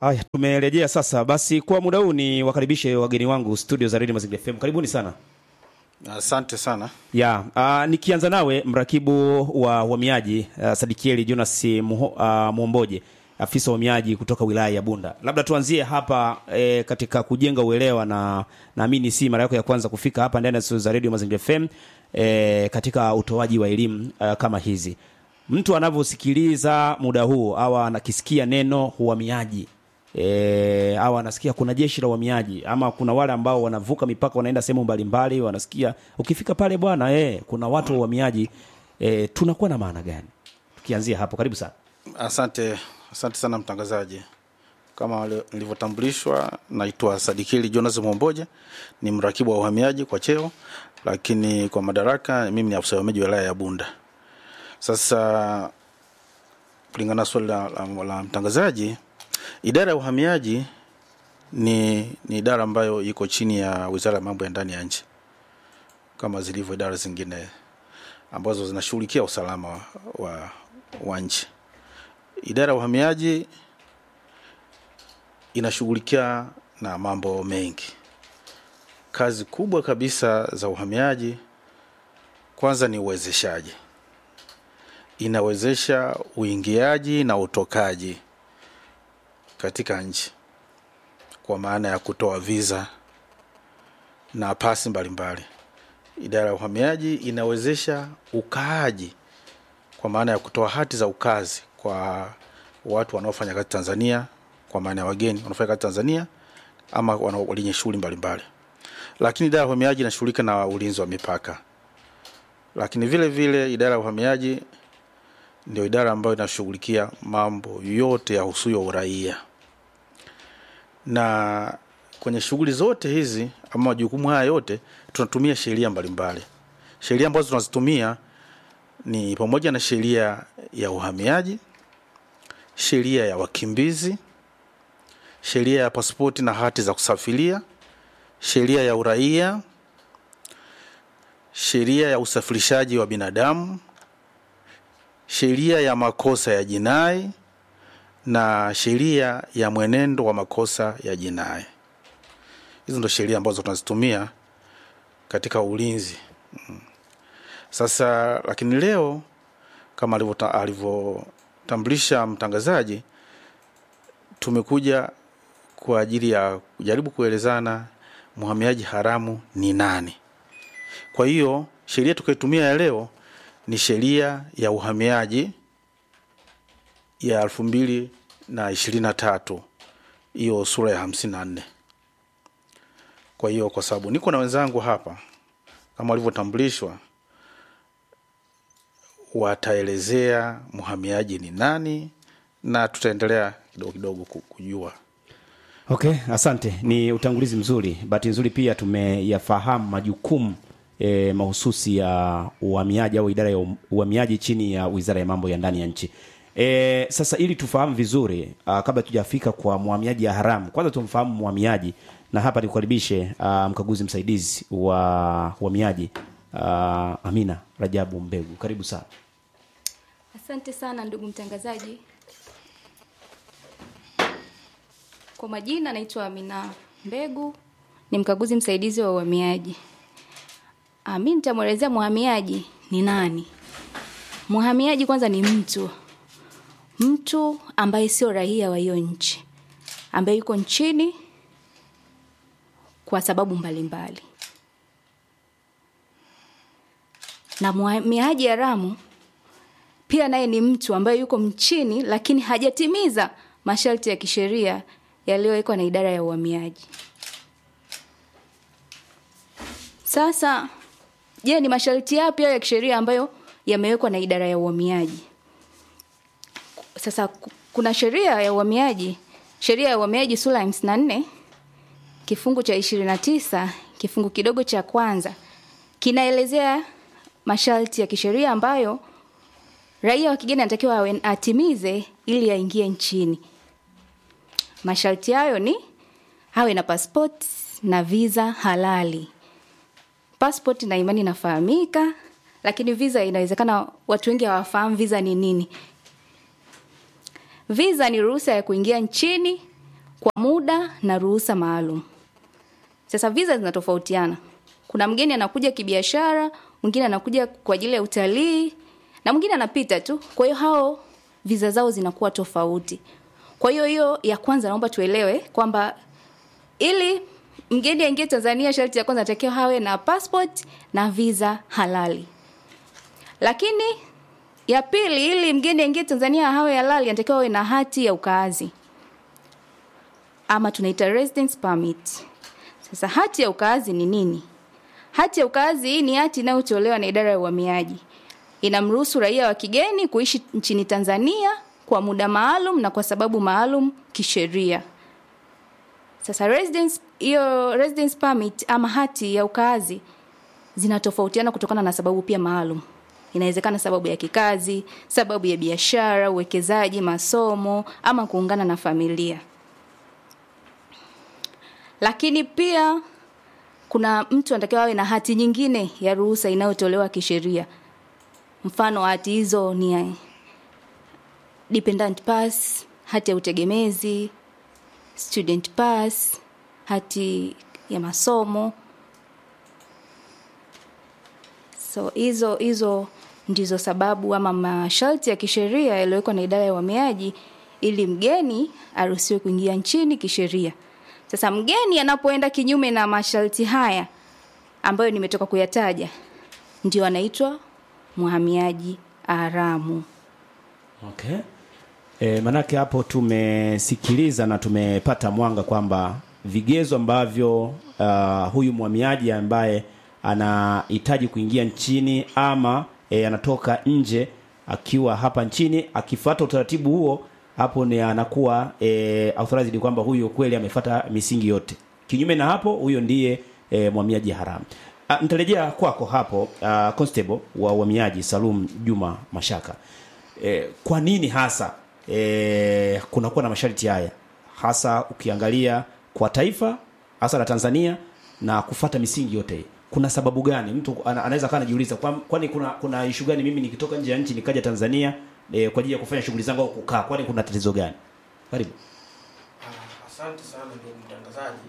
Haya, tumerejea sasa. Basi kwa muda huu ni wakaribishe wageni wangu studio za Radio Mazingira FM. Karibuni sana. Asante sana. Ya, uh, nikianza nawe mrakibu wa uhamiaji uh, Sadikieli Jonas Muho, uh, Mwomboje afisa uhamiaji kutoka wilaya ya Bunda. Labda tuanzie hapa e, katika kujenga uelewa na naamini si mara yako ya kwanza kufika hapa ndani ya studio za Radio Mazingira FM e, katika utoaji wa elimu uh, kama hizi. Mtu anavyosikiliza muda huu au anakisikia neno uhamiaji e, au anasikia kuna jeshi la uhamiaji ama kuna wale ambao wanavuka mipaka wanaenda sehemu mbalimbali, wanasikia ukifika pale bwana e, kuna watu wa uhamiaji e, tunakuwa na maana gani? Tukianzia hapo, karibu sana. Asante, asante sana mtangazaji. Kama wale- nilivyotambulishwa, naitwa Sadikili Jonas Mwomboja, ni mrakibu wa uhamiaji kwa cheo, lakini kwa madaraka mimi ni afisa uhamiaji wilaya ya Bunda. Sasa kulingana na swali la, la, la mtangazaji, idara ya uhamiaji ni, ni idara ambayo iko chini ya wizara ya mambo ya ndani ya nchi kama zilivyo idara zingine ambazo zinashughulikia usalama wa, wa, wa nchi. Idara ya uhamiaji inashughulikia na mambo mengi. Kazi kubwa kabisa za uhamiaji kwanza ni uwezeshaji, inawezesha uingiaji na utokaji katika nchi kwa maana ya kutoa visa na pasi mbalimbali. Idara ya uhamiaji inawezesha ukaaji kwa maana ya kutoa hati za ukazi kwa watu wanaofanya kazi Tanzania, kwa maana ya wageni wanaofanya kazi Tanzania ama wana- wenye shughuli mbalimbali. Lakini idara ya uhamiaji inashughulika na ulinzi wa mipaka, lakini vile vile idara ya uhamiaji ndio idara ambayo inashughulikia mambo yote ya husuyo uraia, na kwenye shughuli zote hizi ama majukumu haya yote tunatumia sheria mbalimbali. Sheria ambazo tunazitumia ni pamoja na sheria ya uhamiaji, sheria ya wakimbizi, sheria ya pasipoti na hati za kusafiria, sheria ya uraia, sheria ya usafirishaji wa binadamu, sheria ya makosa ya jinai na sheria ya mwenendo wa makosa ya jinai. Hizo ndo sheria ambazo tunazitumia katika ulinzi. Mm. Sasa lakini leo kama alivyota- alivyotambulisha mtangazaji, tumekuja kwa ajili ya kujaribu kuelezana mhamiaji haramu ni nani. Kwa hiyo sheria tukayotumia ya leo ni sheria ya uhamiaji ya elfu mbili na ishirini na tatu hiyo sura ya hamsini na nne. Kwa hiyo kwa sababu niko na wenzangu hapa kama walivyotambulishwa, wataelezea mhamiaji ni nani na tutaendelea kidogo kidogo ku- kujua. Okay, asante. Ni utangulizi mzuri. Bahati nzuri pia tumeyafahamu majukumu e, mahususi ya uhamiaji au idara ya um- uhamiaji chini ya Wizara ya Mambo ya Ndani ya Nchi. E, sasa ili tufahamu vizuri uh, kabla tujafika kwa mhamiaji ya haramu, kwanza tumfahamu mhamiaji, na hapa nikukaribishe uh, mkaguzi msaidizi wa uhamiaji uh, Amina Rajabu Mbegu, karibu sana. Asante sana ndugu mtangazaji. Kwa majina naitwa Amina Mbegu, ni mkaguzi msaidizi wa uhamiaji. Ah, Mimi nitamwelezea mhamiaji ni nani. Mhamiaji kwanza ni mtu mtu ambaye sio raia wa hiyo nchi, ambaye yuko nchini kwa sababu mbalimbali. Na mhamiaji haramu pia naye ni mtu ambaye yuko mchini lakini hajatimiza masharti ya kisheria yaliyowekwa na idara ya uhamiaji. Sasa, je, ni masharti yapi hayo ya kisheria ambayo yamewekwa na idara ya uhamiaji? Sasa ku- kuna sheria ya uhamiaji, sheria ya uhamiaji sura ya 54 kifungu cha 29 kifungu kidogo cha kwanza kinaelezea masharti ya kisheria ambayo raia wa kigeni anatakiwa awe- atimize ili aingie nchini. Masharti hayo ni awe na passport na visa halali. Passport na imani inafahamika, lakini visa inawezekana watu wengi hawafahamu visa ni nini. Visa ni ruhusa ya kuingia nchini kwa muda na ruhusa maalum. Sasa visa zinatofautiana. Kuna mgeni anakuja kibiashara, mwingine anakuja kwa ajili ya utalii na mwingine anapita tu. Kwa hiyo hao visa zao zinakuwa tofauti. Kwa hiyo hiyo ya kwanza naomba tuelewe kwamba ili mgeni aingie Tanzania, sharti ya kwanza anatakiwa hawe na passport na visa halali. Lakini ya pili, ili mgeni aingie Tanzania hawe halali, anatakiwa awe na hati ya ukaazi ama tunaita residence permit. Sasa hati ya ukaazi ni nini? Hati ya ukaazi hii ni hati inayotolewa na idara ya uhamiaji. Inamruhusu raia wa kigeni kuishi nchini Tanzania kwa muda maalum na kwa sababu maalum kisheria. Sasa residence hiyo residence permit ama hati ya ukaazi zinatofautiana kutokana na sababu pia maalum. Inawezekana sababu ya kikazi, sababu ya biashara, uwekezaji, masomo ama kuungana na familia. Lakini pia kuna mtu anatakiwa awe na hati nyingine ya ruhusa inayotolewa kisheria. Mfano hati hizo ni dependent pass, hati ya utegemezi, student pass, hati ya masomo. So hizo hizo ndizo sababu ama masharti ya kisheria yaliyowekwa na idara ya uhamiaji ili mgeni aruhusiwe kuingia nchini kisheria. Sasa mgeni anapoenda kinyume na masharti haya ambayo nimetoka kuyataja, ndio anaitwa mhamiaji haramu. Okay. E, manake hapo tumesikiliza na tumepata mwanga kwamba vigezo ambavyo uh, huyu mhamiaji ambaye anahitaji kuingia nchini ama e, anatoka nje akiwa hapa nchini akifuata utaratibu huo hapo ni anakuwa e, authorized kwamba huyo kweli amefuata misingi yote. Kinyume na hapo huyo ndiye e, mhamiaji haramu. Ah, Nitarejea kwako hapo uh, constable wa uhamiaji Salum Juma Mashaka. E, kwa nini hasa e, kunakuwa na masharti haya hasa ukiangalia kwa taifa hasa la Tanzania na kufata misingi yote hii? Kuna sababu gani? Mtu ana- anaweza kaa anajiuliza kwa- kwani kuna kuna ishu gani mimi nikitoka nje ya nchi nikaja Tanzania e, kwa ajili ya kufanya shughuli zangu au kukaa, kwani kuna tatizo gani? Karibu. Ah, Asante sana ndugu mtangazaji.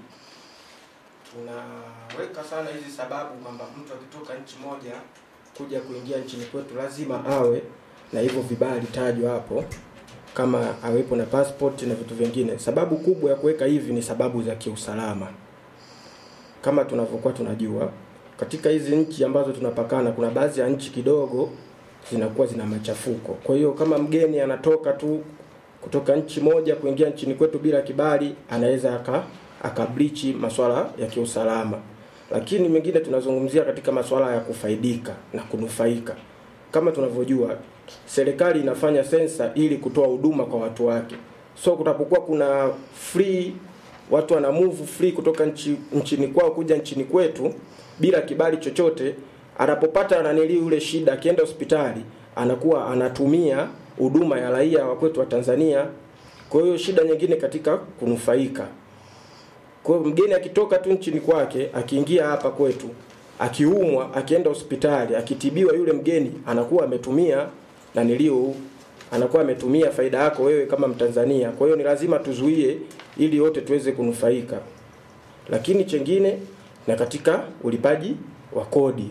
Tunaweka sana hizi sababu kwamba mtu akitoka nchi moja kuja kuingia nchini kwetu lazima awe na hivyo vibali tajwa hapo, kama awepo na passport na vitu vingine. Sababu kubwa ya kuweka hivi ni sababu za kiusalama. Kama tunavyokuwa tunajua, katika hizi nchi ambazo tunapakana, kuna baadhi ya nchi kidogo zinakuwa zina machafuko. Kwa hiyo kama mgeni anatoka tu kutoka nchi moja kuingia nchini kwetu bila kibali, anaweza aka akablichi masuala ya kiusalama. Lakini mengine tunazungumzia katika masuala ya kufaidika na kunufaika. Kama tunavyojua, serikali inafanya sensa ili kutoa huduma kwa watu wake. So kutapokuwa kuna free watu wana move free kutoka nchi, nchini kwao kuja nchini kwetu bila kibali chochote, anapopata nanili yule shida, akienda hospitali anakuwa anatumia huduma ya raia wa kwetu wa Tanzania. Kwa hiyo shida nyingine katika kunufaika. Kwa hiyo mgeni akitoka tu nchini kwake, akiingia hapa kwetu, akiumwa, akienda hospitali, akitibiwa, yule mgeni anakuwa ametumia naniliu anakuwa ametumia faida yako wewe kama Mtanzania. Kwa hiyo ni lazima tuzuie ili wote tuweze kunufaika. Lakini chengine na katika ulipaji wa kodi.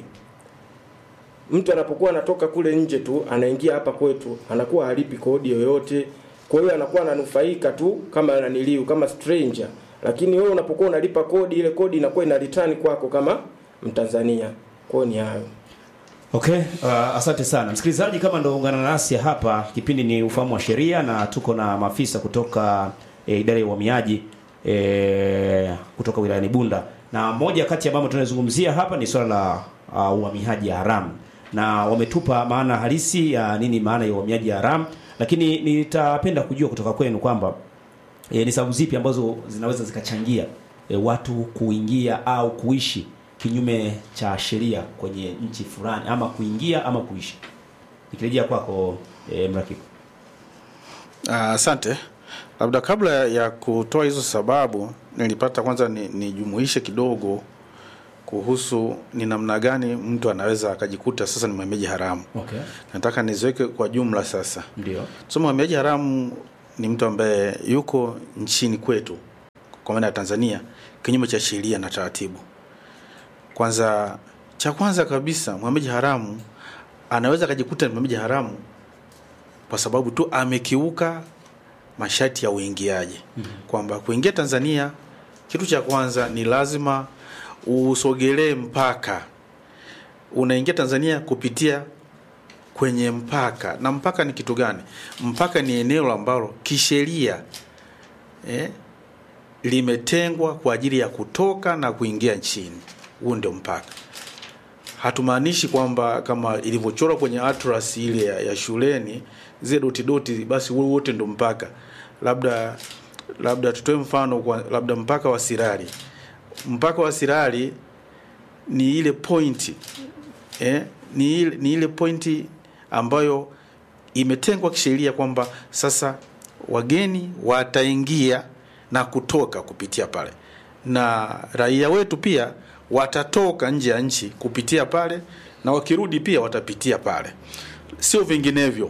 Mtu anapokuwa anatoka kule nje tu anaingia hapa kwetu, anakuwa halipi kodi yoyote. Kwa hiyo anakuwa ananufaika tu kama naniliu kama stranger. Lakini wewe unapokuwa unalipa kodi, ile kodi inakuwa ina return kwako kama Mtanzania. Kwa hiyo ni hayo. Okay, uh, asante sana msikilizaji. Kama ndo ungana nasi hapa, kipindi ni ufahamu wa sheria na tuko na maafisa kutoka e, idara ya uhamiaji e, kutoka wilayani Bunda, na moja kati ya mambo tunayozungumzia hapa ni swala la uh, uhamiaji haramu, na wametupa maana halisi ya nini maana ya uhamiaji haramu, lakini nitapenda kujua kutoka kwenu kwamba e, ni sababu zipi ambazo zinaweza zikachangia e, watu kuingia au kuishi kinyume cha sheria kwenye nchi fulani ama kuingia ama kuishi. Nikirejea kwako e, mrakibu. Ah, Asante. Labda kabla ya kutoa hizo sababu, nilipata kwanza ni- nijumuishe kidogo kuhusu ni namna gani mtu anaweza akajikuta sasa ni mhamiaji haramu. Okay. Nataka niziweke kwa jumla sasa. Ndio. So mhamiaji haramu ni mtu ambaye yuko nchini kwetu kwa maana ya Tanzania kinyume cha sheria na taratibu. Kwanza, cha kwanza kabisa, mhamiaji haramu anaweza akajikuta ni mhamiaji haramu kwa sababu tu amekiuka masharti ya uingiaji kwamba kuingia Tanzania, kitu cha kwanza ni lazima usogelee mpaka. Unaingia Tanzania kupitia kwenye mpaka, na mpaka ni kitu gani? Mpaka ni eneo ambalo kisheria eh, limetengwa kwa ajili ya kutoka na kuingia nchini. Huu ndio mpaka. Hatumaanishi kwamba kama ilivyochorwa kwenye atlas ile ya, ya shuleni zile doti doti, basi huo wote ndio mpaka. Labda labda tutoe mfano kwa labda mpaka wa Sirari. Mpaka wa Sirari ni ile pointi eh, ni ile, ni ile pointi ambayo imetengwa kisheria kwamba sasa wageni wataingia na kutoka kupitia pale, na raia wetu pia watatoka nje ya nchi kupitia pale, na wakirudi pia watapitia pale, sio vinginevyo.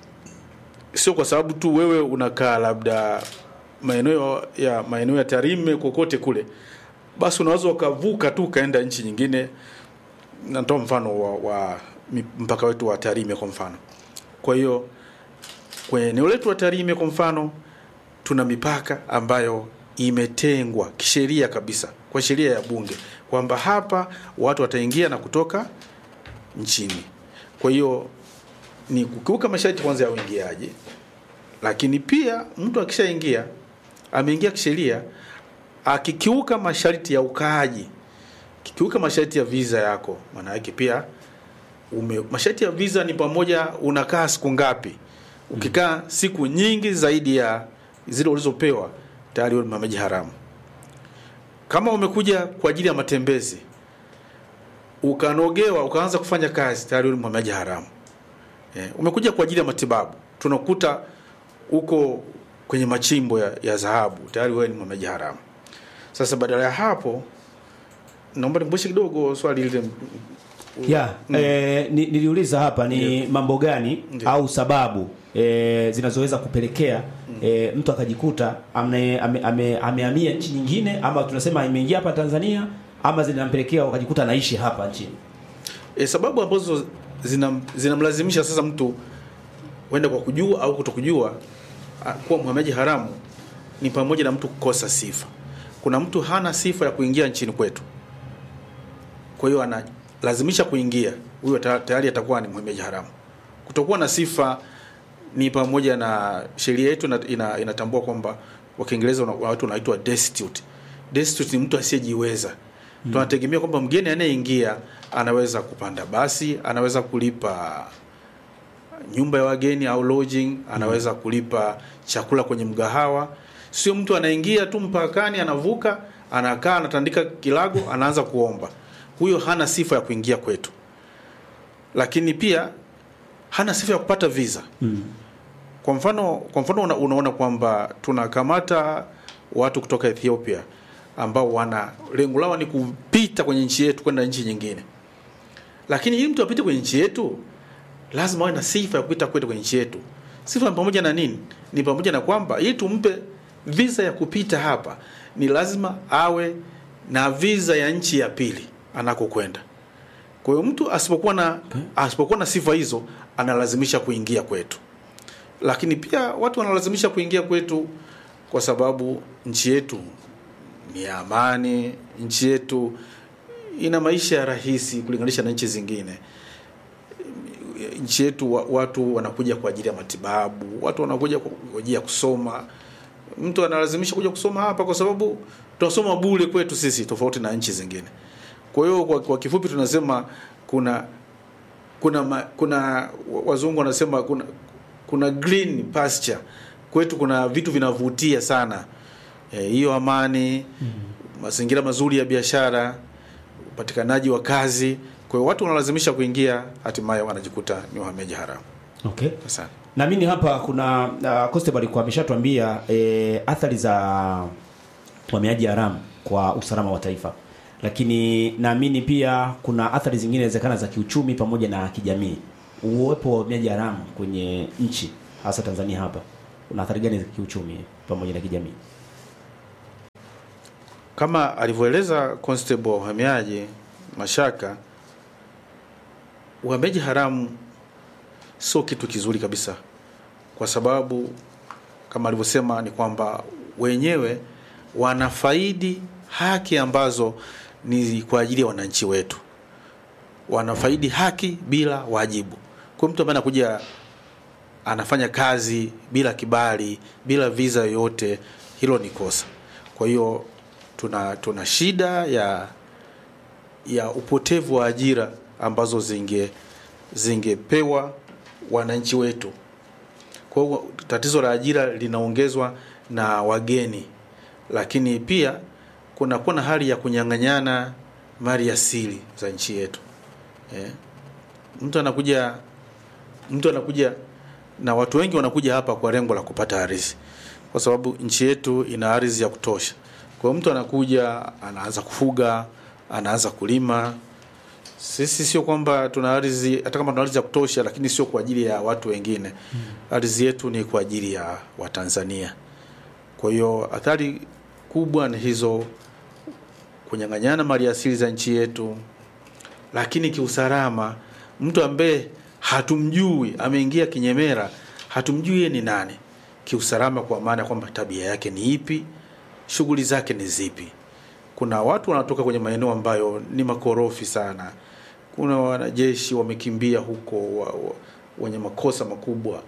Sio kwa sababu tu wewe unakaa labda maeneo ya maeneo ya Tarime kokote kule, basi unaweza ukavuka tu ukaenda nchi nyingine. Natoa mfano wa, wa mpaka wetu wa Tarime kwa mfano. Kwa hiyo kwenye eneo letu wa Tarime kwa mfano, tuna mipaka ambayo imetengwa kisheria kabisa kwa sheria ya Bunge kwamba hapa watu wataingia na kutoka nchini. Kwa hiyo ni kukiuka masharti kwanza ya uingiaji, lakini pia mtu akishaingia ameingia kisheria, akikiuka masharti ya ukaaji, kikiuka masharti ya visa yako, maana yake pia ume, masharti ya visa ni pamoja unakaa siku ngapi. Ukikaa siku nyingi zaidi ya zile ulizopewa tayari wewe ni mhamiaji haramu. Kama umekuja kwa ajili ya matembezi ukanogewa ukaanza kufanya kazi tayari wewe ni mhamiaji haramu. Eh, umekuja kwa ajili ya matibabu tunakuta uko kwenye machimbo ya, ya dhahabu tayari wewe ni mhamiaji haramu. Sasa badala ya hapo naomba nikumbushe kidogo swali lile ya eh, ni, niliuliza hapa ni mambo gani Ndiyo. au sababu eh, zinazoweza kupelekea eh, mtu akajikuta ame- ame- ame- amehamia nchi nyingine ama tunasema imeingia hapa Tanzania ama zinampelekea wakajikuta anaishi hapa nchini. e, sababu ambazo zina- zinamlazimisha sasa mtu huenda kwa kujua au kutokujua a, kuwa mhamiaji haramu ni pamoja na mtu kukosa sifa. Kuna mtu hana sifa ya kuingia nchini kwetu, kwa hiyo analazimisha kuingia, huyo ta- tayari atakuwa ni mhamiaji haramu. Kutokuwa na sifa ni pamoja na sheria yetu ina, ina, inatambua kwamba kwa Kiingereza una- watu wanaitwa destitute. Destitute ni mtu asiyejiweza. Tunategemea kwamba mgeni anayeingia anaweza kupanda basi, anaweza kulipa nyumba ya wageni au lodging, anaweza kulipa chakula kwenye mgahawa. Sio mtu anaingia tu mpakani, anavuka, anakaa, anatandika kilago, anaanza kuomba. Huyo hana sifa ya kuingia kwetu, lakini pia hana sifa ya kupata visa. Kwa mfano, kwa mfano una, unaona kwamba tunakamata watu kutoka Ethiopia ambao wana lengo lao ni kupita kwenye nchi yetu kwenda nchi nyingine, lakini ili mtu apite kwenye nchi yetu lazima awe na sifa ya kupita kwenda kwenye nchi yetu. Sifa ni pamoja na nini? Ni pamoja na kwamba ili tumpe visa ya kupita hapa, ni lazima awe na visa ya nchi ya pili anakokwenda. Kwa hiyo mtu asipokuwa na asipokuwa na sifa hizo, analazimisha kuingia kwetu. Lakini pia watu wanalazimisha kuingia kwetu kwa sababu nchi yetu ni ya amani, nchi yetu ina maisha ya rahisi kulinganisha na nchi zingine nchi yetu wa- watu wanakuja kwa ajili ya matibabu, watu wanakuja kwa kwa ajili ya kusoma. Mtu analazimisha kuja kusoma hapa kwa sababu tunasoma bure kwetu sisi, tofauti na nchi zingine. Kwa hiyo kwa, kwa kifupi tunasema kuna kuna ma, kuna wazungu wanasema kuna kuna green pasture kwetu, kuna vitu vinavutia sana Eh, hiyo amani, mazingira mazuri ya biashara, upatikanaji wa kazi. Kwa hiyo watu wanalazimisha kuingia, hatimaye wanajikuta ni wahamiaji haramu. Okay. Asante. Naamini hapa kuna uh, Constable alikuwa ameshatuambia eh, athari za uhamiaji haramu kwa usalama wa taifa, lakini naamini pia kuna athari zingine inawezekana za kiuchumi pamoja na kijamii. Uwepo wa uhamiaji haramu kwenye nchi hasa Tanzania hapa una athari gani za kiuchumi pamoja na kijamii? kama alivyoeleza constable wa uhamiaji Mashaka, uhamiaji haramu sio kitu kizuri kabisa, kwa sababu kama alivyosema ni kwamba wenyewe wanafaidi haki ambazo ni kwa ajili ya wananchi wetu, wanafaidi haki bila wajibu. Kwa mtu ambaye anakuja anafanya kazi bila kibali, bila visa yoyote, hilo ni kosa. Kwa hiyo tuna tuna shida ya ya upotevu wa ajira ambazo zinge zingepewa wananchi wetu. Kwa hiyo tatizo la ajira linaongezwa na wageni, lakini pia kunakuwa na hali ya kunyang'anyana mali asili za nchi yetu eh. Mtu anakuja mtu anakuja na watu wengi wanakuja hapa kwa lengo la kupata ardhi, kwa sababu nchi yetu ina ardhi ya kutosha. Kwa hiyo mtu anakuja anaanza kufuga, anaanza kulima. Sisi sio kwamba tuna ardhi, hata kama tuna ardhi ya kutosha, lakini sio kwa ajili ya watu wengine. Ardhi yetu ni kwa ajili ya Watanzania. Kwa hiyo athari kubwa ni hizo, kunyang'anyana mali asili za nchi yetu, lakini kiusalama, mtu ambaye hatumjui ameingia kinyemera, hatumjui yeye ni nani kiusalama, kwa maana ya kwamba tabia yake ni ipi, shughuli zake ni zipi. Kuna watu wanatoka kwenye maeneo ambayo ni makorofi sana, kuna wanajeshi wamekimbia huko wa, wa, wenye makosa makubwa.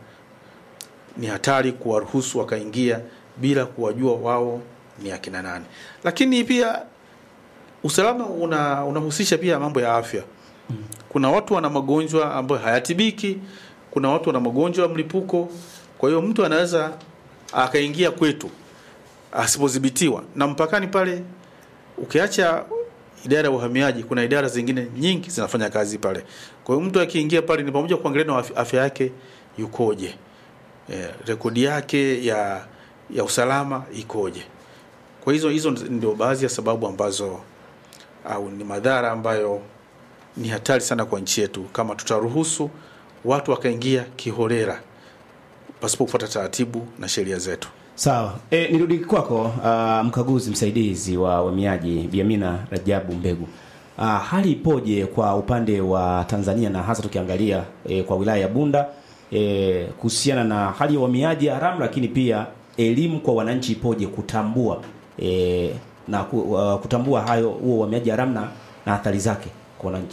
Ni hatari kuwaruhusu wakaingia bila kuwajua wao ni akina nani. Lakini pia usalama una unahusisha pia mambo ya afya. Kuna watu wana magonjwa ambayo hayatibiki, kuna watu wana magonjwa ya mlipuko. Kwa hiyo mtu anaweza akaingia kwetu asipodhibitiwa, na mpakani pale, ukiacha idara ya uhamiaji, kuna idara zingine nyingi zinafanya kazi pale. Kwa hiyo mtu akiingia pale, ni pamoja kuangalia na afya- afya yake yukoje, eh, rekodi yake ya ya usalama ikoje. Kwa hizo hizo ndio baadhi ya sababu ambazo au ni madhara ambayo ni hatari sana kwa nchi yetu kama tutaruhusu watu wakaingia kiholela pasipo kufuata taratibu na sheria zetu. Sawa. E, nirudi kwako uh, mkaguzi msaidizi wa uhamiaji Biamina Rajabu Mbegu. Uh, hali ipoje kwa upande wa Tanzania na hasa tukiangalia e, kwa wilaya ya Bunda e, kuhusiana na hali ya uhamiaji haramu, lakini pia elimu kwa wananchi ipoje kutambua e, na ku, uh, kutambua hayo huo uhamiaji haramu na, na athari zake kwa wananchi.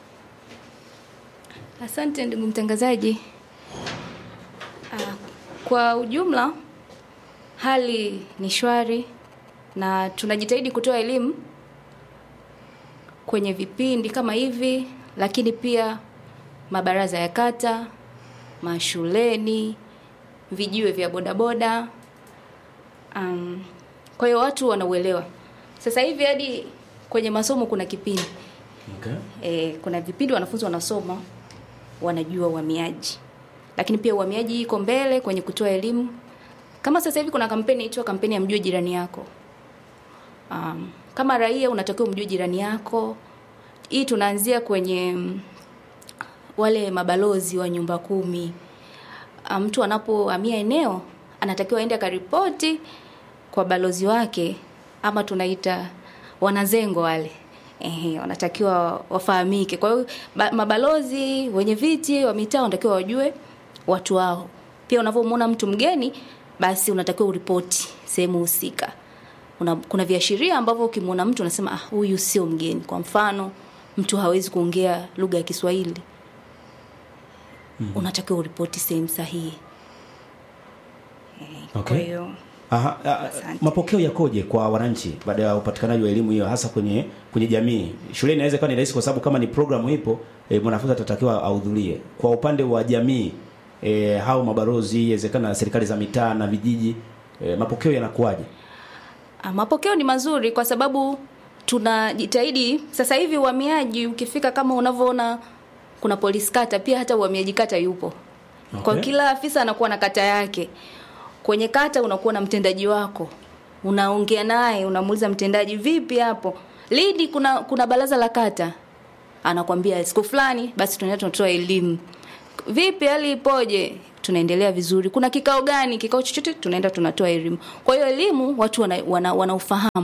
Asante ndugu mtangazaji. Ah, kwa ujumla hali ni shwari na tunajitahidi kutoa elimu kwenye vipindi kama hivi, lakini pia mabaraza ya kata, mashuleni, vijiwe vya bodaboda. Um, kwa hiyo watu wanauelewa. Sasa hivi hadi kwenye masomo kuna kipindi Okay. e, kuna vipindi wanafunzi wanasoma wanajua uhamiaji, lakini pia uhamiaji iko mbele kwenye kutoa elimu. Kama sasa hivi kuna kampeni inaitwa kampeni ya mjue jirani yako. Um, kama raia unatakiwa umjue jirani yako. Hii tunaanzia kwenye mm, wale mabalozi wa nyumba kumi. Ah, Mtu anapohamia eneo anatakiwa aende akaripoti kwa balozi wake ama tunaita wanazengo wale. Ehe, wanatakiwa wafahamike. Kwa hiyo ba- mabalozi wenye viti wa mitaa wanatakiwa wajue watu wao. Pia unavyomwona mtu mgeni, basi unatakiwa uripoti sehemu husika. Una, kuna viashiria ambavyo ukimwona mtu unasema ah, huyu sio mgeni. Kwa mfano, mtu hawezi kuongea lugha ya Kiswahili, unatakiwa uripoti sehemu sahihi. Eh, Okay. Kwa hiyo Aha, a- a- Asante. mapokeo yakoje kwa wananchi baada ya upatikanaji wa elimu hiyo hasa kwenye kwenye jamii? Shuleni inaweza kuwa ni rahisi kwa sababu kama ni programu ipo e, mwanafunzi atatakiwa ahudhurie. Kwa upande wa jamii e, hao mabalozi, inawezekana na serikali za mitaa na vijiji e, mapokeo yanakuwaje? Ah, Mapokeo ni mazuri kwa sababu tunajitahidi sasa hivi uhamiaji ukifika kama unavyoona kuna polisi kata pia hata uhamiaji kata yupo. Kwa Okay. kila afisa anakuwa na kata yake. Kwenye kata unakuwa na mtendaji wako. Unaongea naye, unamuuliza mtendaji vipi hapo? Lidi kuna kuna baraza la kata. Anakwambia siku fulani basi tunaenda tunatoa elimu. Vipi hali ipoje? Tunaendelea vizuri. Kuna kikao gani? Kikao chochote tunaenda tunatoa elimu. Kwa hiyo elimu watu wana, wana, wana ufahamu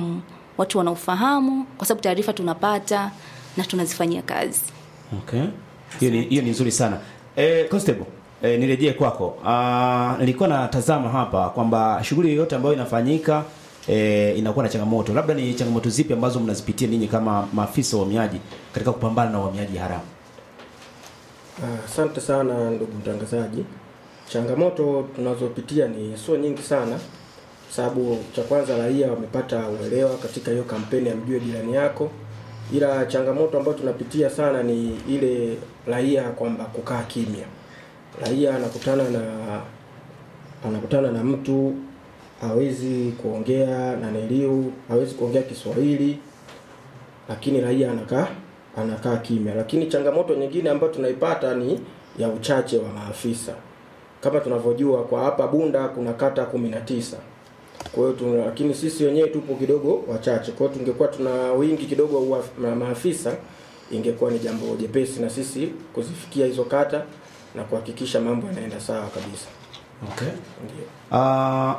watu wanaofahamu kwa sababu taarifa tunapata na tunazifanyia kazi Okay. Hiyo ni hiyo ni nzuri sana. Eh, Constable, eh, nirejee kwako. Ah, nilikuwa natazama hapa kwamba shughuli yoyote ambayo inafanyika eh, inakuwa na changamoto. Labda ni changamoto zipi ambazo mnazipitia ninyi kama maafisa wa uhamiaji katika kupambana na uhamiaji haramu? Ah, Asante sana ndugu mtangazaji. Changamoto tunazopitia ni sio nyingi sana, sababu cha kwanza raia wamepata uelewa katika hiyo kampeni ya mjue jirani yako, ila changamoto ambayo tunapitia sana ni ile raia kwamba kukaa kimya. Raia anakutana na anakutana na mtu hawezi kuongea na niliu, hawezi kuongea Kiswahili, lakini raia anakaa anakaa kimya. Lakini changamoto nyingine ambayo tunaipata ni ya uchache wa maafisa. Kama tunavyojua kwa hapa Bunda kuna kata kumi na tisa. Kwa hiyo tuna- lakini sisi wenyewe tupo kidogo wachache. Kwa hiyo tungekuwa tuna wingi kidogo wa ma- maafisa, ingekuwa ni jambo jepesi na sisi kuzifikia hizo kata na kuhakikisha mambo yanaenda sawa kabisa. Okay. Ndio. Ah,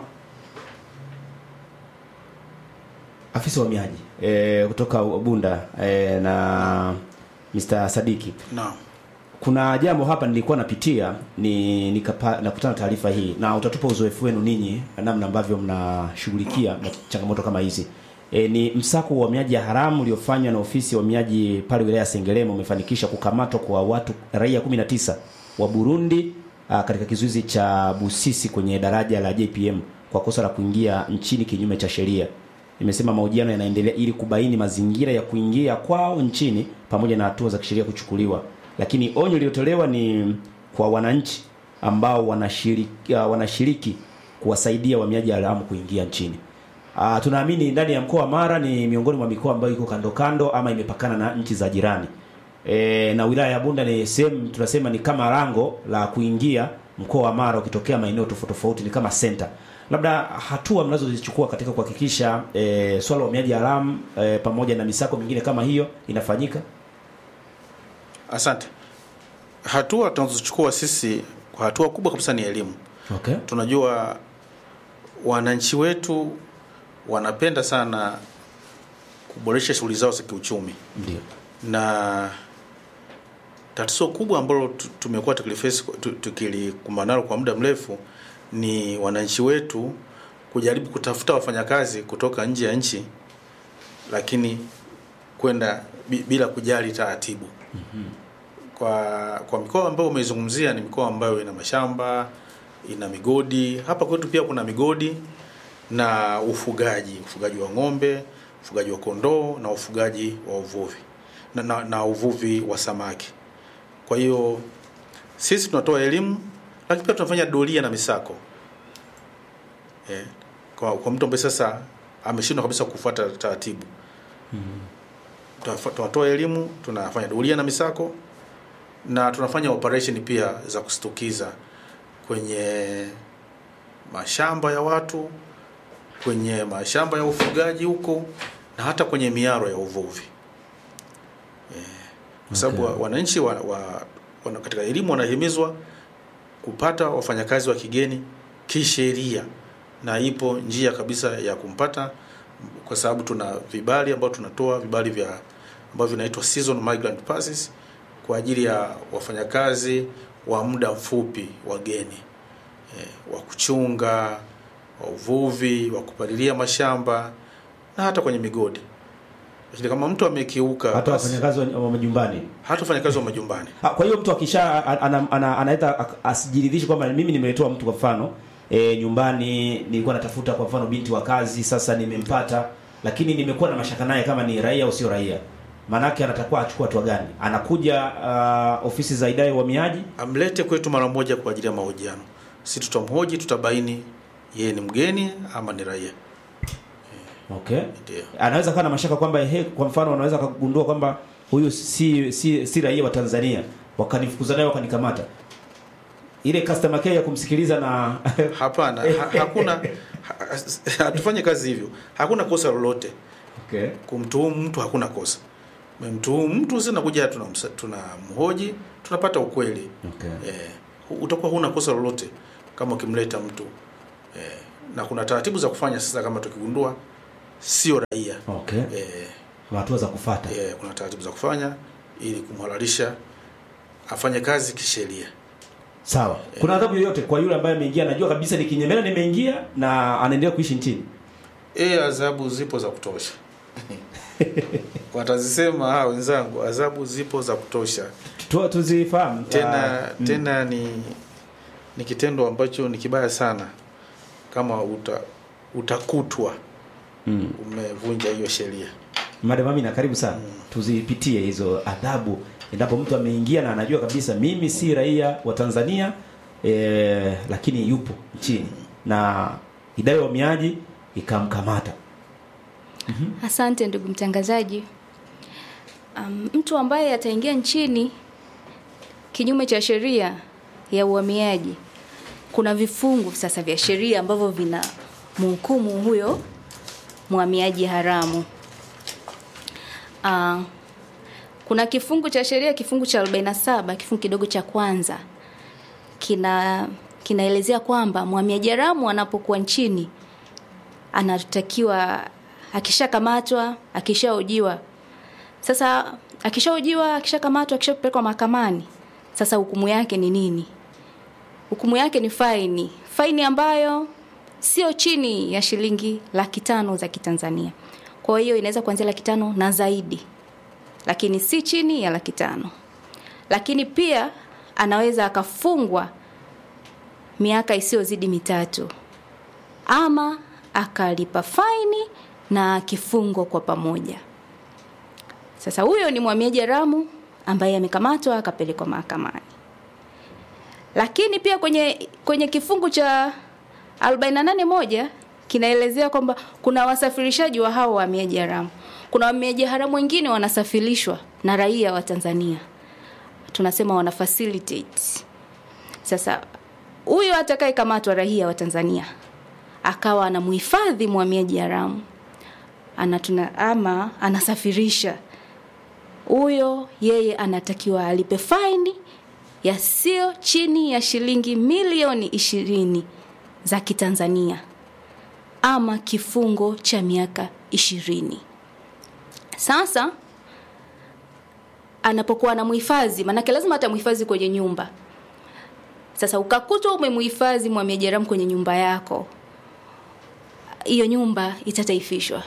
afisa wa uhamiaji eh, kutoka Bunda eh, na Mr. Sadiki. Naam. Kuna jambo hapa nilikuwa napitia ni nikapa, nakutana na taarifa hii na utatupa uzoefu wenu ninyi namna ambavyo mnashughulikia na changamoto kama hizi. E, ni msako wa uhamiaji haramu uliofanywa na ofisi ya uhamiaji pale wilaya ya Sengerema umefanikisha kukamatwa kwa watu raia 19 wa Burundi a, katika kizuizi cha Busisi kwenye daraja la JPM kwa kosa la kuingia nchini kinyume cha sheria. Imesema mahojiano yanaendelea ili kubaini mazingira ya kuingia kwao nchini pamoja na hatua za kisheria kuchukuliwa. Lakini onyo lililotolewa ni kwa wananchi ambao wanashiriki, uh, wanashiriki kuwasaidia wahamiaji haramu kuingia nchini. Uh, tunaamini ndani ya mkoa wa Mara ni miongoni mwa mikoa ambayo iko kando kando ama imepakana na nchi za jirani. E, na wilaya ya Bunda ni sehemu tunasema ni kama lango la kuingia mkoa wa Mara ukitokea maeneo tofauti tofauti, ni kama center. Labda hatua mnazozichukua katika kuhakikisha e, swala la uhamiaji haramu e, pamoja na misako mingine kama hiyo inafanyika. Asante. Hatua tunazochukua sisi kwa hatua kubwa kabisa ni elimu. Okay. Tunajua wananchi wetu wanapenda sana kuboresha shughuli zao za kiuchumi, Ndio. na tatizo kubwa ambalo tu- tumekuwa tukiliface tu- tukilikumbana nalo kwa muda mrefu ni wananchi wetu kujaribu kutafuta wafanyakazi kutoka nje ya nchi, lakini kwenda bi- bila kujali taratibu kwa kwa mikoa ambayo umeizungumzia ni mikoa ambayo ina mashamba ina migodi hapa kwetu pia kuna migodi na ufugaji ufugaji wa ng'ombe ufugaji wa kondoo na ufugaji wa uvuvi na, na, na uvuvi wa samaki kwa hiyo sisi tunatoa elimu lakini pia tunafanya doria na misako eh, kwa, kwa mtu ambaye sasa ameshindwa kabisa kufuata taratibu Tunafa- tunatoa elimu tunafanya doria na misako na tunafanya operation pia za kustukiza kwenye mashamba ya watu kwenye mashamba ya ufugaji huko na hata kwenye miaro ya uvuvi Eh, kwa sababu Okay. wa- wananchi wa, wa, wana, katika elimu wanahimizwa kupata wafanyakazi wa kigeni kisheria na ipo njia kabisa ya kumpata kwa sababu tuna vibali ambao tunatoa vibali vya ambavyo vinaitwa season migrant passes kwa ajili ya wafanyakazi wa muda mfupi wageni eh, wa kuchunga wa uvuvi wa kupalilia mashamba na hata kwenye migodi lakini kama mtu amekiuka Hata basi- wafanyakazi wa wa majumbani. hata wafanyakazi wa majumbani Ah, Kwa hiyo mtu akisha ana- ana- ana- anaita ak- asijiridhishe kwamba mimi nimetoa mtu kwa mfano e, nyumbani nilikuwa natafuta kwa mfano binti wa kazi, sasa nimempata, lakini nimekuwa na mashaka naye kama ni raia au sio raia. Maanake anatakuwa achukua hatua gani? Anakuja uh, ofisi za idara ya uhamiaji. amlete kwetu mara moja kwa ajili ya mahojiano si tutamhoji tutabaini yeye ni mgeni ama ni raia Okay. ndio Anaweza kuwa na mashaka kwamba ehe, kwa mfano anaweza kugundua kwamba huyu si si, si raia wa Tanzania, wakanifukuza naye wakanikamata. Ile customer care ya kumsikiliza na hapana ha, hakuna ha, hatufanye kazi hivyo hakuna kosa lolote okay. kumtuhumu mtu hakuna kosa memtuhumu mtu sinakuja tunamsa- tunamhoji tunapata ukweli Okay. eh, hu- utakuwa huna kosa lolote kama ukimleta mtu eh, na kuna taratibu za kufanya sasa kama tukigundua sio raia okay eh, Kuna hatua za kufata eh, kuna taratibu za kufanya ili kumhalalisha afanye kazi kisheria sawa kuna adhabu yoyote kwa yule ambaye ameingia anajua kabisa ni kinyemela nimeingia na anaendelea kuishi nchini e adhabu zipo za kutosha watazisema hawa wenzangu adhabu zipo za kutosha tu, tuzifahamu tena Ah, mm. tena ni ni kitendo ambacho ni kibaya sana kama uta, utakutwa mm. umevunja hiyo sheria Madam Amina karibu sana tuzipitie hizo adhabu endapo mtu ameingia na anajua kabisa mimi si raia wa Tanzania e, lakini yupo nchini na idara ya uhamiaji ikamkamata Asante ndugu mtangazaji. Um, mtu ambaye ataingia nchini kinyume cha sheria ya uhamiaji, kuna vifungu sasa vya sheria ambavyo vina mhukumu huyo mhamiaji haramu. Uh, kuna kifungu cha sheria kifungu cha 47 kifungu kidogo cha kwanza kina kinaelezea kwamba mhamiaji haramu anapokuwa nchini anatakiwa akishakamatwa akishaojiwa sasa akishaojiwa akishakamatwa akishapelekwa mahakamani sasa hukumu yake ni nini hukumu yake ni faini faini ambayo sio chini ya shilingi laki tano za kitanzania kwa hiyo inaweza kuanzia laki tano na zaidi lakini si chini ya laki tano lakini pia anaweza akafungwa miaka isiyozidi mitatu ama akalipa faini na kifungo kwa pamoja. Sasa huyo ni mhamiaji haramu ambaye amekamatwa akapelekwa mahakamani. Lakini pia kwenye kwenye kifungu cha 48 moja kinaelezea kwamba kuna wasafirishaji wa hao wahamiaji haramu. Kuna wahamiaji haramu wengine wanasafirishwa na raia wa Tanzania, tunasema wana facilitate. Sasa huyo atakayekamatwa raia wa Tanzania akawa anamhifadhi mhamiaji haramu anatuna ama anasafirisha huyo yeye anatakiwa alipe faini ya sio chini ya shilingi milioni ishirini za kitanzania ama kifungo cha miaka ishirini sasa anapokuwa anamhifadhi maanake lazima atamhifadhi kwenye nyumba sasa ukakutwa umemhifadhi mhamiaji haramu kwenye nyumba yako hiyo nyumba itataifishwa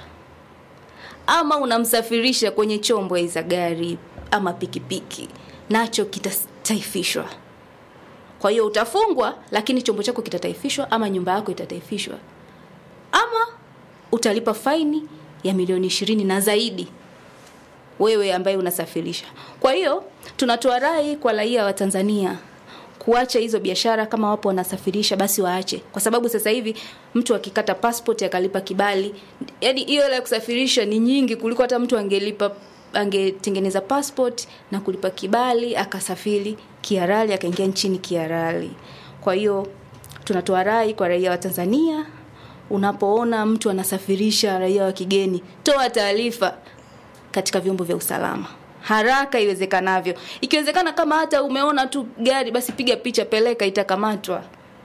ama unamsafirisha kwenye chombo za gari ama pikipiki nacho kitataifishwa kwa hiyo utafungwa lakini chombo chako kitataifishwa ama nyumba yako itataifishwa ama utalipa faini ya milioni ishirini na zaidi wewe ambaye unasafirisha kwa hiyo tunatoa rai kwa raia wa tanzania kuacha hizo biashara kama wapo wanasafirisha basi waache kwa sababu sasa hivi mtu akikata passport akalipa kibali yani hiyo hela ya kusafirisha ni nyingi kuliko hata mtu angelipa angetengeneza passport na kulipa kibali akasafiri kiarali akaingia nchini kiarali kwa hiyo tunatoa rai kwa raia wa tanzania unapoona mtu anasafirisha raia wa kigeni toa taarifa katika vyombo vya usalama haraka iwezekanavyo ikiwezekana kama hata umeona tu gari basi piga picha peleka itakamatwa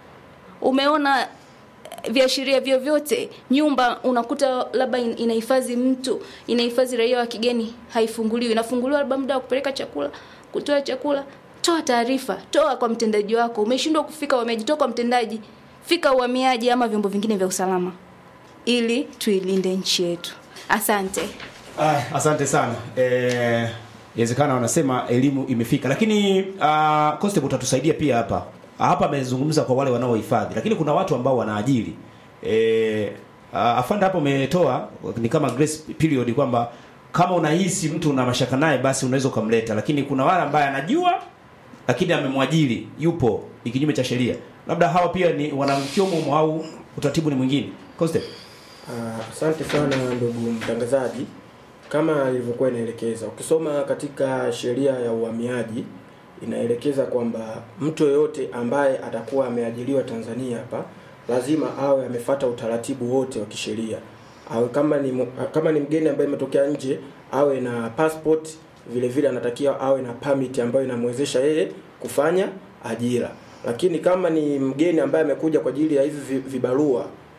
umeona viashiria vyovyote nyumba unakuta labda in- inahifadhi mtu inahifadhi raia wa kigeni haifunguliwi inafunguliwa labda muda wa kupeleka chakula kutoa chakula toa taarifa toa kwa mtendaji wako umeshindwa kufika uhamiaji toa kwa mtendaji fika uhamiaji ama vyombo vingine vya usalama ili tuilinde nchi yetu asante Ah, asante sana eh, inawezekana wanasema elimu imefika lakini uh, constable utatusaidia pia hapa hapa amezungumza kwa wale wanaohifadhi lakini kuna watu ambao wanaajiri eh, uh, afande hapo umetoa ni kama grace period kwamba kama unahisi mtu una mashaka naye basi unaweza ukamleta lakini kuna wale ambaye anajua lakini amemwajiri yupo ni kinyume cha sheria labda hawa pia ni wanamchomo au utaratibu ni mwingine constable Ah, Asante sana ndugu mtangazaji. Kama ilivyokuwa inaelekeza, ukisoma katika sheria ya uhamiaji inaelekeza kwamba mtu yoyote ambaye atakuwa ameajiriwa Tanzania hapa lazima awe amefata utaratibu wote wa kisheria. Awe kama ni mu- kama ni mgeni ambaye ametokea nje awe na passport, vile vile anatakiwa awe na permit ambayo inamwezesha yeye kufanya ajira. Lakini kama ni mgeni ambaye amekuja kwa ajili ya hivi vi- vibarua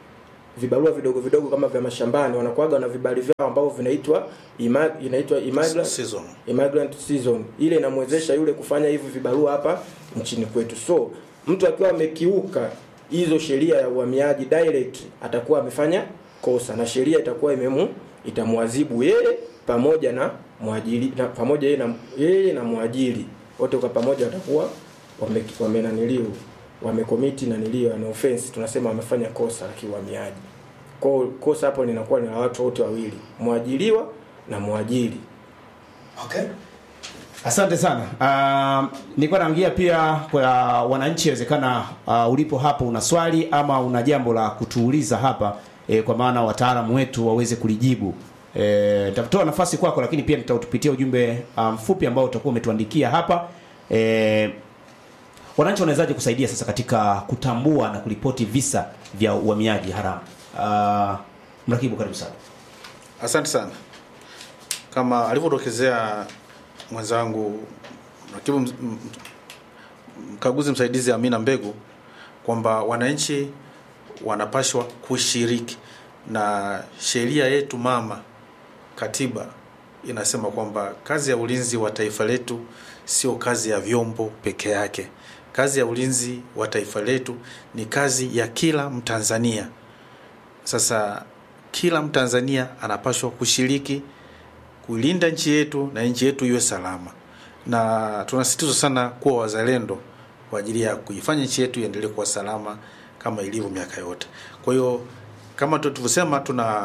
vibarua vidogo vidogo kama vya mashambani wanakuwaga na vibali vyao ambavyo vinaitwa ima, inaitwa immigrant Season. immigrant season ile inamwezesha yule kufanya hivi vibarua hapa nchini kwetu so mtu akiwa amekiuka hizo sheria ya uhamiaji direct atakuwa amefanya kosa na sheria itakuwa imemu itamwadhibu yeye pamoja na mwajiri na, pamoja yeye na yeye na mwajiri wote kwa pamoja watakuwa wame- wamenaniliu wamekomiti nanilio an offense tunasema wamefanya kosa la kiuhamiaji kwa kosa hapo linakuwa ni la watu wote wawili mwajiriwa na mwajiri Okay. Asante sana. Uh, nilikuwa naangia pia kwa wananchi, inawezekana uh, ulipo hapo una swali ama una jambo la kutuuliza hapa eh, kwa maana wataalamu wetu waweze kulijibu. Eh, nitatoa nafasi kwako, lakini pia nitautupitia ujumbe uh, mfupi ambao utakuwa umetuandikia hapa. Eh, wananchi wanawezaje kusaidia sasa katika kutambua na kuripoti visa vya uhamiaji haramu? Uh, mrakibu, karibu sana. Asante sana. Kama alivyodokezea mwenzangu mrakibu ms- m- mkaguzi msaidizi Amina Mbegu kwamba wananchi wanapashwa kushiriki na sheria yetu mama katiba inasema kwamba kazi ya ulinzi wa taifa letu sio kazi ya vyombo peke yake. Kazi ya ulinzi wa taifa letu ni kazi ya kila Mtanzania. Sasa kila Mtanzania anapaswa kushiriki kulinda nchi yetu na nchi yetu iwe salama, na tunasisitiza sana kuwa wazalendo kwa ajili ya kuifanya nchi yetu iendelee kuwa salama kama ilivyo miaka yote. Kwa hiyo kama tu- tulivyosema, tuna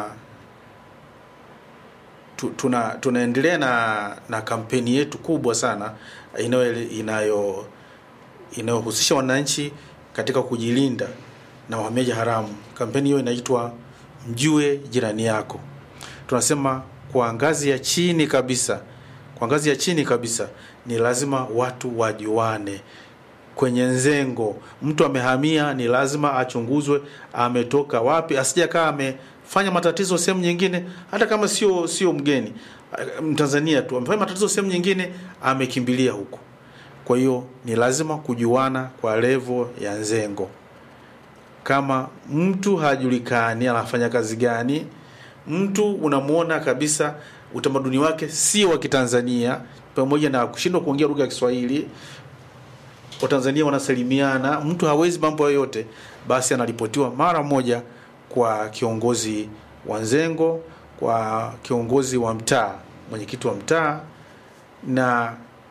tu- tuna tunaendelea na na kampeni yetu kubwa sana inayo inayo inayohusisha wananchi katika kujilinda na uhamiaji haramu. Kampeni hiyo inaitwa mjue jirani yako. Tunasema kwa ngazi ya chini kabisa, kwa ngazi ya chini kabisa ni lazima watu wajuane kwenye nzengo. Mtu amehamia, ni lazima achunguzwe ametoka wapi, asije kaa amefanya matatizo sehemu nyingine, hata kama sio sio mgeni Mtanzania tu, amefanya matatizo sehemu nyingine, amekimbilia huko. Kwa hiyo ni lazima kujuana kwa levo ya nzengo. Kama mtu hajulikani anafanya kazi gani, mtu unamwona kabisa utamaduni wake sio wa Kitanzania, pamoja na kushindwa kuongea lugha ya Kiswahili, Watanzania wanasalimiana, mtu hawezi mambo yoyote, basi anaripotiwa mara moja kwa kiongozi wa nzengo, kwa kiongozi wa mtaa, mwenyekiti wa mtaa, na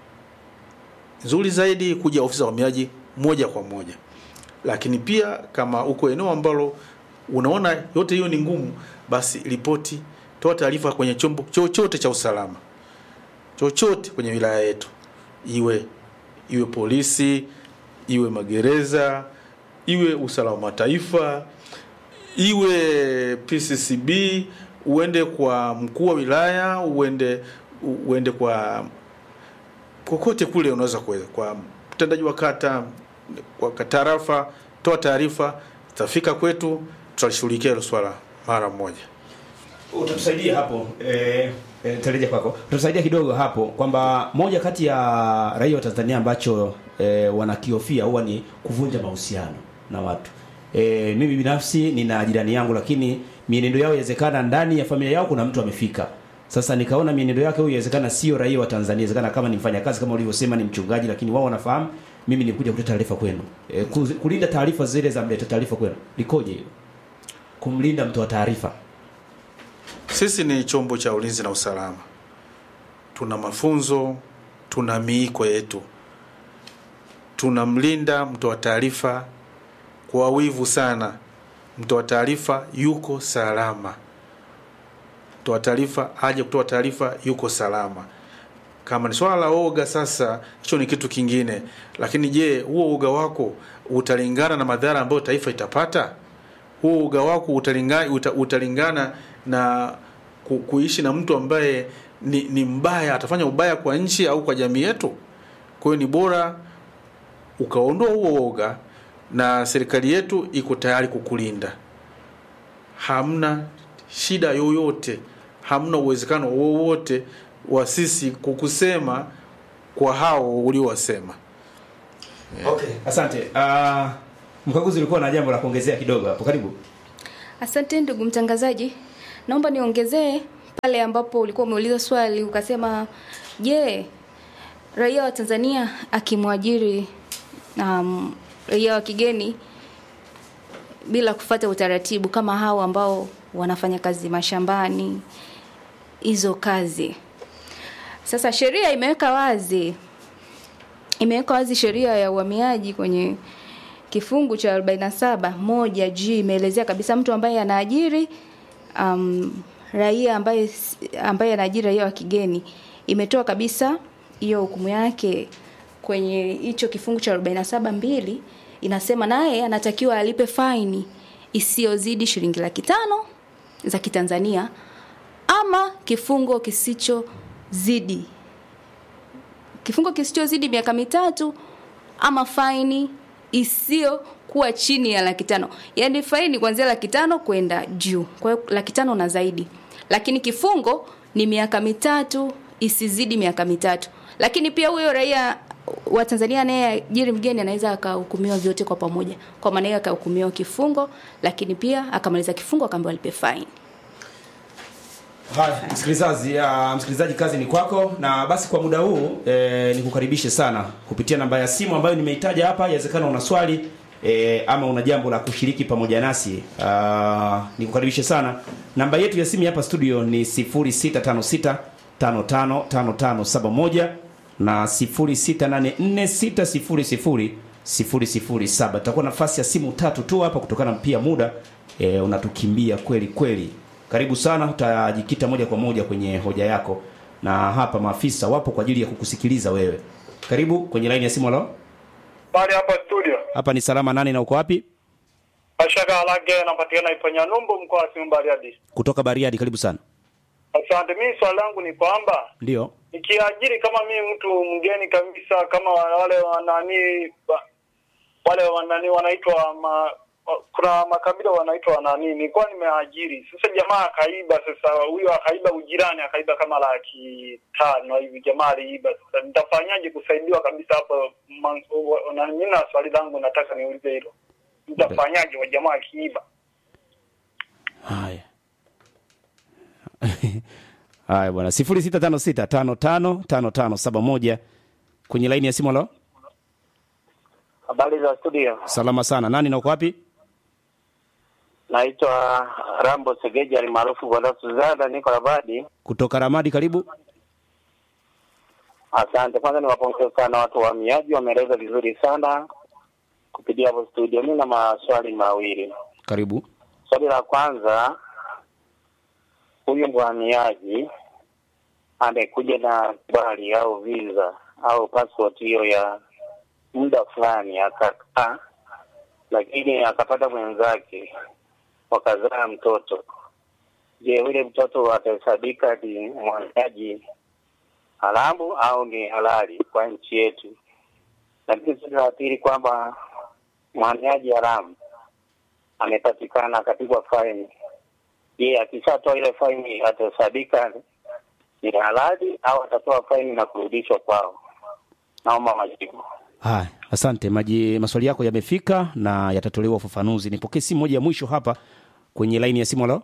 nzuri zaidi kuja ofisi za uhamiaji moja kwa moja. Lakini pia kama uko eneo ambalo unaona yote hiyo ni ngumu, basi ripoti, toa taarifa kwenye chombo chochote cha usalama, chochote kwenye wilaya yetu, iwe iwe polisi, iwe magereza, iwe usalama wa taifa, iwe PCCB, uende kwa mkuu wa wilaya, uende uende kwa kokote kule unaweza kuweza, kwa mtendaji wa kata, kwa tarafa, toa taarifa, itafika kwetu, tutalishughulikia hilo swala mara moja. utatusaidia hapo eh, eh, tarejea kwako utatusaidia kidogo hapo kwamba moja kati ya raia wa Tanzania ambacho eh, wanakihofia huwa ni kuvunja mahusiano na watu eh, mimi binafsi nina jirani yangu lakini mienendo yao inawezekana ndani ya familia yao kuna mtu amefika sasa nikaona mienendo yake huyu inawezekana sio raia wa Tanzania inawezekana kama ni mfanyakazi kama ulivyosema ni mchungaji lakini wao wanafahamu mimi nikuja kuleta taarifa kwenu eh, kuzi- kulinda taarifa zile za mleta taarifa kwenu likoje hilo kumlinda mtu wa taarifa Sisi ni chombo cha ulinzi na usalama, tuna mafunzo, tuna miiko yetu, tunamlinda mtoa taarifa kwa wivu sana. Mtoa taarifa yuko salama, mtoa taarifa aje kutoa taarifa yuko salama. Kama ni swala la oga, sasa hicho ni kitu kingine. Lakini je, huo uga wako utalingana na madhara ambayo taifa itapata? Huo uga wako utalingana, uta, utalingana na ku, kuishi na mtu ambaye ni, ni mbaya, atafanya ubaya kwa nchi au kwa jamii yetu? Kwa hiyo ni bora ukaondoa huo woga, na serikali yetu iko tayari kukulinda. Hamna shida yoyote, hamna uwezekano wowote wa sisi kukusema kwa hao uliowasema. Okay, asante. Uh, mkaguzi ulikuwa na jambo la kuongezea kidogo hapo, karibu. Asante ndugu mtangazaji, naomba niongezee pale ambapo ulikuwa umeuliza swali ukasema, je, raia wa Tanzania akimwajiri um, raia wa kigeni bila kufata utaratibu kama hao ambao wanafanya kazi mashambani, hizo kazi sasa sheria imeweka wazi imeweka wazi sheria ya uhamiaji kwenye kifungu cha 47 moja G imeelezea kabisa mtu ambaye anaajiri um, raia ambaye ambaye anaajiri raia wa kigeni imetoa kabisa hiyo hukumu yake kwenye hicho kifungu cha 47 mbili inasema naye anatakiwa alipe faini isiyozidi shilingi laki tano za Kitanzania ama kifungo kisichozidi kifungo kisichozidi miaka mitatu ama faini isiyo kuwa chini ya laki tano yaani faini kuanzia laki tano kwenda juu kwa hiyo laki tano na zaidi lakini kifungo ni miaka mitatu isizidi miaka mitatu lakini pia huyo raia wa Tanzania anayeajiri mgeni anaweza akahukumiwa vyote kwa pamoja kwa maana hiyo akahukumiwa kifungo lakini pia akamaliza kifungo akaambiwa alipe faini Haya, msikilizaji, uh, msikilizaji kazi ni kwako na basi kwa muda huu eh, nikukaribishe sana kupitia namba ya simu ambayo nimeitaja hapa. Inawezekana una swali eh, ama una jambo la kushiriki pamoja nasi. Uh, nikukaribishe sana. Namba yetu ya simu hapa studio ni 0656 555571 na 0684 600 Tutakuwa nafasi ya simu tatu tu hapa kutokana pia muda eh, unatukimbia kweli kweli. Karibu sana, utajikita moja kwa moja kwenye hoja yako, na hapa maafisa wapo kwa ajili ya kukusikiliza wewe. Karibu kwenye laini ya simu. Halo, Pale hapa studio. hapa ni salama nani na uko wapi? Ashaka Alage napatikana Iponya Numbu mkoa wa Simiyu Bariadi. Kutoka Bariadi, karibu sana. Asante. Mimi swali langu ni kwamba Ndio. nikiajiri kama mimi mtu mgeni kabisa kama wale wanani wale wanani wanaitwa ma, kuna makabila wanaitwa nani, nilikuwa nimeajiri. Sasa jamaa akaiba, sasa huyo akaiba ujirani, akaiba kama laki tano hivi, jamaa aliiba. Sasa nitafanyaje kusaidiwa kabisa hapo? Man- wa- na Mimi na swali langu nataka niulize hilo, nitafanyaje wa jamaa akiiba? Haya. Haya bwana, 0656555571 kwenye laini ya simu. Halo, Habari za studio, salama sana. Nani na uko wapi? naitwa Rambo Segeja almaarufu kwa Suzana, niko Rabadi. Kutoka Ramadi, karibu. Asante. Kwanza niwapongeze sana watu wa uhamiaji, wameeleza vizuri sana kupitia hapo studio. Mi na maswali mawili. Karibu. Swali la kwanza, huyu mhamiaji amekuja na kibali au visa au passport hiyo ya muda fulani, akakaa lakini akapata mwenzake wakazaa mtoto. Je, yule mtoto atahesabika ni mhamiaji haramu au ni halali kwa nchi yetu? Lakini swali la pili kwamba mhamiaji haramu amepatikana akapigwa faini. Je, akishatoa ile faini atahesabika ni halali au atatoa faini na kurudishwa kwao? Naomba majibu. Haya, asante. Maji maswali yako yamefika na yatatolewa ufafanuzi. Nipokee simu moja ya mwisho hapa kwenye laini ya simu. Halo,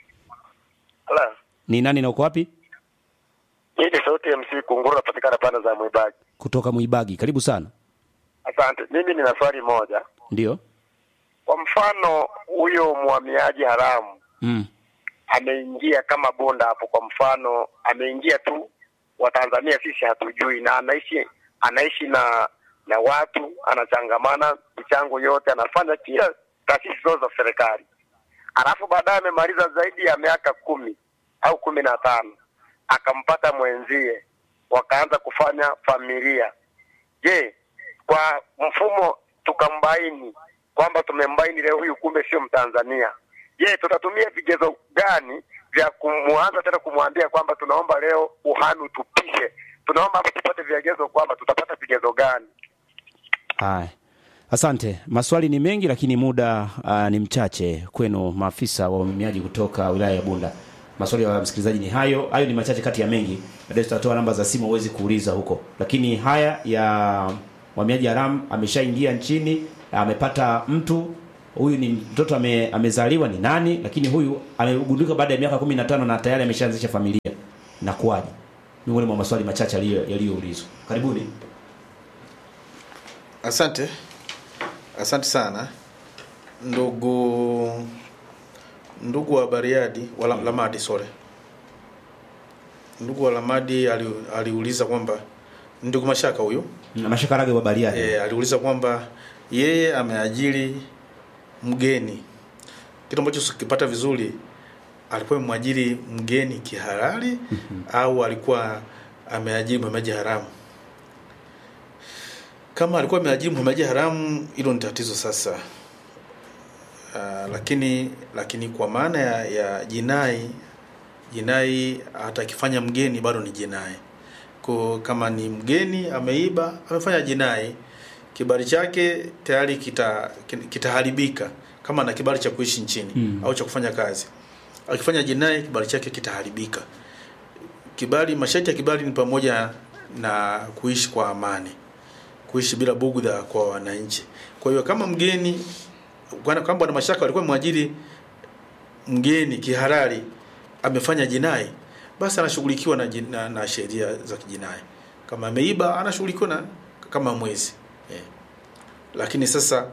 Ala, ni nani na uko wapi? hii ni sauti ya MC Kunguru, napatikana pande za Mwibaki. Kutoka Mwibagi, karibu sana. Asante. Mimi nina swali moja. Ndio. Kwa mfano, huyo mhamiaji haramu Mm. ameingia kama bonda hapo, kwa mfano ameingia tu, Watanzania sisi hatujui, na anaishi anaishi na na watu, anachangamana michango yote, anafanya kila taasisi zote za serikali, alafu baadaye amemaliza zaidi ya miaka kumi au kumi na tano akampata mwenzie, wakaanza kufanya familia. Je, kwa mfumo tukambaini kwamba tumembaini leo huyu kumbe sio Mtanzania, je, tutatumia vigezo gani vya kumwanza tena kumwambia kwamba tunaomba leo uhami utupishe? Tunaomba hapa tupate vigezo kwamba tutapata vigezo gani? Haya, asante. Maswali ni mengi, lakini muda uh, ni mchache kwenu maafisa wa uhamiaji kutoka wilaya ya Bunda. Maswali ya msikilizaji ni hayo, hayo ni machache kati ya mengi. Baadaye tutatoa namba za simu uwezi kuuliza huko, lakini haya ya uhamiaji haramu, ameshaingia nchini, amepata mtu huyu ni mtoto ame, amezaliwa ni nani, lakini huyu amegundulika baada ya miaka 15 na tayari ameshaanzisha familia. Inakuwaje? Miongoni mwa maswali machache yaliyo- yaliyoulizwa. Karibuni. Asante, asante sana ndugu ndugu wa Bariadi wa La- Lamadi, sorry, ndugu wa Lamadi ali, aliuliza kwamba ndugu Mashaka huyu Na mashakarage wa Bariadi. e, aliuliza kwamba yeye ameajiri mgeni, kitu ambacho sikipata vizuri, alikuwa mwajiri mgeni kihalali au alikuwa ameajiri mhamiaji haramu? Kama alikuwa ameajiri mhamiaji haramu, hilo ni tatizo sasa. Uh, lakini lakini kwa maana ya, ya jinai jinai hata akifanya mgeni bado ni jinai kwa kama ni mgeni ameiba amefanya jinai kibali chake tayari kita kitaharibika kama na kibali cha kuishi nchini Mm. au cha kufanya kazi akifanya jinai kibali chake kitaharibika kibali masharti ya kibali ni pamoja na kuishi kwa amani kuishi bila bugudha kwa wananchi kwa hiyo kama mgeni bwana kama bwana mashaka alikuwa mwajiri mgeni kihalali amefanya jinai basi anashughulikiwa na, jin- na, na sheria za kijinai kama ameiba anashughulikiwa na kama mwezi eh. lakini sasa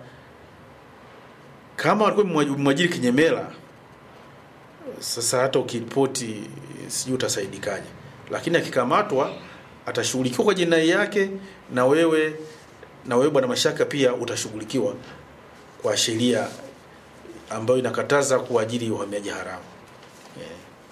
kama alikuwa mwa- mwajiri kinyemela sasa hata ukiripoti sijui utasaidikaje lakini akikamatwa atashughulikiwa kwa jinai yake na wewe na wewe bwana mashaka pia utashughulikiwa kwa sheria ambayo inakataza kuajiri uhamiaji haramu yeah.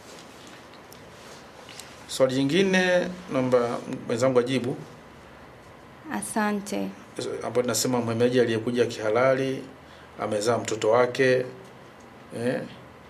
swali jingine naomba mwenzangu ajibu Asante. ambayo tunasema mhamiaji aliyekuja kihalali amezaa mtoto wake eh.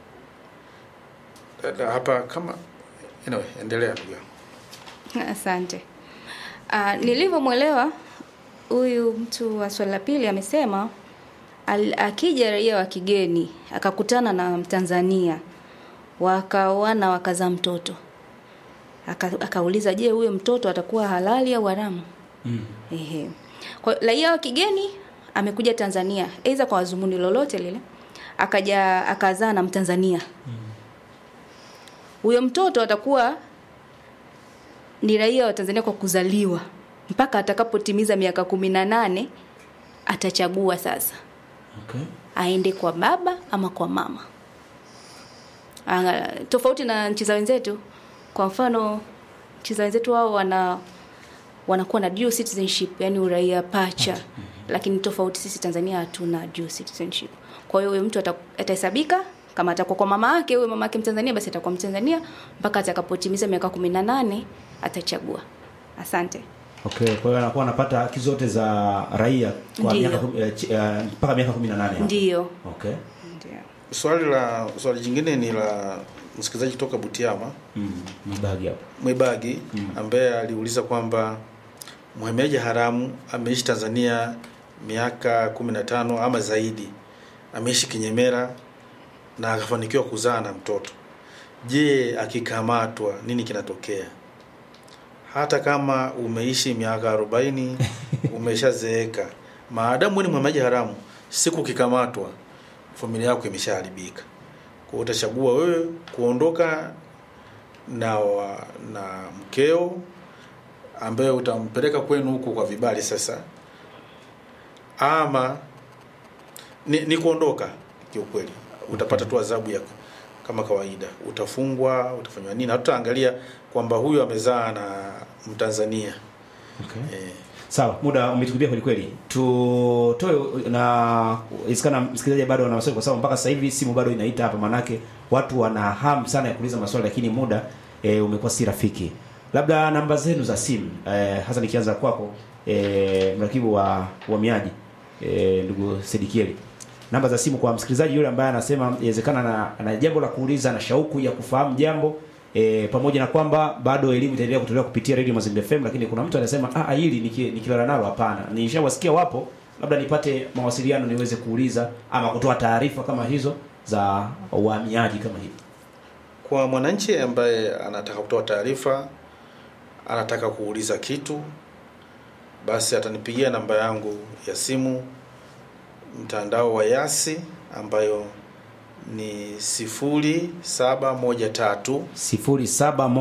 Dada, hapa kama anyway, endelea ndugu yangu. Asante. Uh, nilivyomwelewa huyu mtu wa swali la pili amesema al, akija raia wa kigeni akakutana na Mtanzania wakaoana wakazaa mtoto Aka, akauliza je, huyo mtoto atakuwa halali au haramu? Mm. Ehe. Kwa raia wa kigeni amekuja Tanzania, aidha kwa wazumuni lolote lile, akaja akazaa na Mtanzania. Huyo mtoto atakuwa ni raia wa Tanzania kwa kuzaliwa mpaka atakapotimiza miaka kumi na nane atachagua sasa Okay. aende kwa baba ama kwa mama. Anga, tofauti na nchi za wenzetu. Kwa mfano nchi za wenzetu wao wana wanakuwa na dual citizenship, yani uraia pacha. Lakini tofauti sisi Tanzania hatuna dual citizenship. Kwa hiyo huyo mtu ata- atahesabika kama atakuwa kwa mama yake, huyo mama yake Mtanzania basi atakuwa Mtanzania mpaka atakapotimiza miaka 18 atachagua. Asante. Okay, kwa hiyo anakuwa anapata haki zote za raia kwa Ndiyo. miaka kumi- eh, chi- eh, mpaka miaka 18. Ndiyo. Okay. Ndio. swali la swali jingine ni la msikilizaji kutoka Butiama Mm. Mbagi hapo. Mwibagi ambaye aliuliza kwamba mhamiaji haramu ameishi Tanzania miaka 15 ama zaidi, ameishi kinyemera na akafanikiwa kuzaa na mtoto. Je, akikamatwa nini kinatokea? Hata kama umeishi miaka 40 umeshazeeka, maadamu wewe ni mhamiaji haramu, siku ukikamatwa, familia yako imeshaharibika. Kwa hiyo utachagua wewe kuondoka na wa, na mkeo ambaye utampeleka kwenu huko kwa vibali sasa, ama ni, ni kuondoka kiukweli, utapata tu adhabu ya kama kawaida, utafungwa, utafanywa nini, hatutaangalia kwamba huyu amezaa na Mtanzania Okay. eh, Sawa, muda umetupia kweli kweli. Tutoe na isikana msikilizaji bado ana maswali kwa sababu mpaka sasa hivi simu bado inaita hapa manake watu wana hamu sana ya kuuliza maswali lakini muda e, umekuwa si rafiki. Labda namba zenu za simu e, hasa nikianza kwako e, mrakibu wa uhamiaji e, ndugu Sedikieli. Namba za simu kwa msikilizaji yule ambaye anasema inawezekana ana, ana jambo la kuuliza na shauku ya kufahamu jambo E, pamoja na kwamba bado elimu itaendelea kutolewa kupitia Radio Mazingira FM, lakini kuna mtu anasema ah, hili niki- nikilala nalo hapana. Nishawasikia wapo, labda nipate mawasiliano niweze kuuliza ama kutoa taarifa kama hizo za uhamiaji kama hivi. kwa mwananchi ambaye anataka kutoa taarifa, anataka kuuliza kitu, basi atanipigia namba yangu ya simu mtandao wa Yasi ambayo ni sifuri saba moja tatu sifuri saba